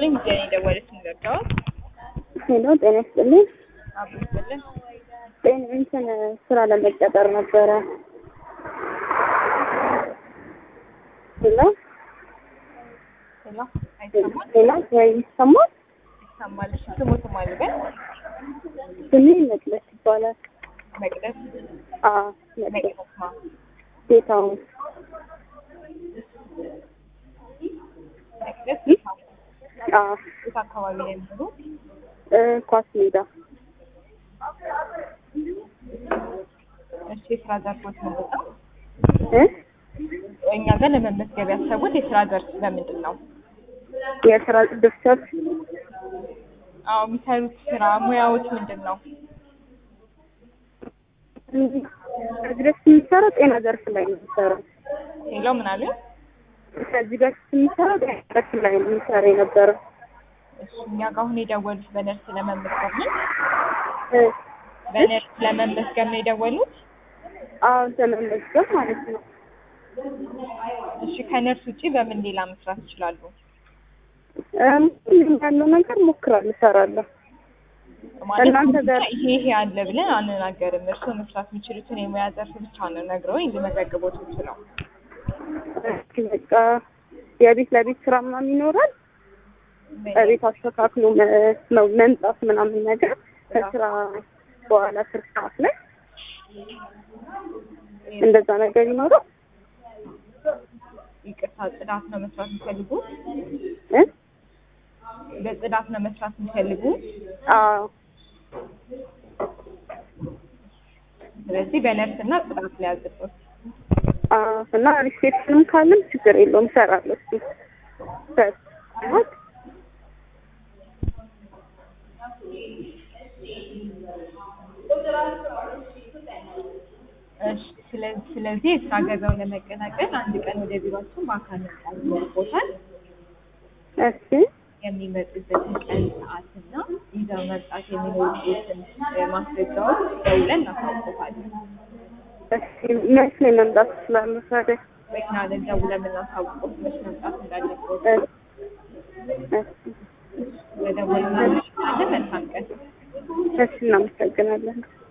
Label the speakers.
Speaker 1: ይስጥልኝ። ጀኔ ደወለች ንገርተዋል
Speaker 2: ሄሎ ጤና ይስጥልኝ።
Speaker 1: አብሮ ይስጥልን።
Speaker 2: ጤና እንትን ስራ ለመቀጠር ነበረ። ሄሎ
Speaker 1: ሄሎ አይሰማል?
Speaker 2: ሄሎ ወይ ይሰማል?
Speaker 1: ይሰማል። እሺ ስሙት ማልበል
Speaker 2: ስሜ መቅደስ ይባላል።
Speaker 1: መቅደስ
Speaker 2: አዎ መቅደስ
Speaker 1: መቅደስ ማ
Speaker 2: ጌታውን
Speaker 1: መቅደስ
Speaker 2: አዎ
Speaker 1: የት አካባቢ ነው የሚኖሩ?
Speaker 2: እ ኳስ ሜዳ
Speaker 1: እሺ የስራ ዘርፎች ምንድን ነው?
Speaker 2: እ
Speaker 1: እኛ ጋር ለመመዝገብ ያሰቡት የስራ ዘርፍ በምንድን ነው?
Speaker 2: የስራ ድርሰት
Speaker 1: አዎ የሚሰሩት ስራ ሙያዎች ምንድን ነው?
Speaker 2: ከዚህ በፊት የሚሰራው ጤና ዘርፍ ላይ ነው የሚሰራው።
Speaker 1: ሄሎ ምን አሉ?
Speaker 2: ከዚህ በፊት የሚሰራው ጤና ዘርፍ ላይ ነው የሚሰራ የነበረው።
Speaker 1: እሺ እኛ ጋር አሁን የደወሉት በነርስ ለመመዝገብ ነው።
Speaker 2: እ
Speaker 1: በነርስ ለመመዝገብ ነው የደወሉት?
Speaker 2: አዎ ለመመዝገብ ማለት ነው።
Speaker 1: እሺ ከነርስ ውጪ በምን ሌላ መስራት ይችላሉ?
Speaker 2: እም ያለው ነገር ሞክራለሁ፣ እሰራለሁ።
Speaker 1: ማለት
Speaker 2: እናንተ ጋር-
Speaker 1: ይሄ ይሄ አለ ብለን አንናገርም። እርስዎ መስራት የሚችሉትን የሙያ ዘርፍ ብቻ ነው ነግረውኝ ሊመዘግቦት ይችላል።
Speaker 2: እስኪ በቃ የቤት ለቤት ስራ ምናምን ይኖራል። በቤት አስተካክሎ መ- መ- መምጣት ምናምን ነገር ከስራ በኋላ ስር ሰዓት ላይ እንደዛ ነገር ይኖራል።
Speaker 1: ይቅርታ ጽዳት ነው መስራት የሚፈልጉት?
Speaker 2: እ
Speaker 1: በጽዳት ነው መስራት የሚፈልጉት?
Speaker 2: አዎ
Speaker 1: ስለዚህ በነርስ እና ጽዳት ላይ ያዝበት።
Speaker 2: አዎ እና ሪሴፕሽንም ካለም ችግር የለውም እሰራለሁ። እሱ ሰዓት
Speaker 1: እሺ ስለዚህ ስለዚህ የስራ ገበያውን ለመቀላቀል አንድ ቀን ወደ ቢሯችን በአካል መምጣት ይኖርቦታል።
Speaker 2: እሺ
Speaker 1: የሚመጡበትን ቀን ሰዓትና ይዘው መምጣት የሚኖሩበትን እ፣ ማስረጃዎች ደውለን እናሳውቆታለን።
Speaker 2: እሺ መች ላይ መምጣት እችላለሁ ታዲያ?
Speaker 1: መኪና ላይ ደውለን የምናሳውቆት መች መምጣት እንዳለበት
Speaker 2: እሺ እሺ
Speaker 1: በደወልና መልካም ቀን።
Speaker 2: እሺ እናመሰግናለን።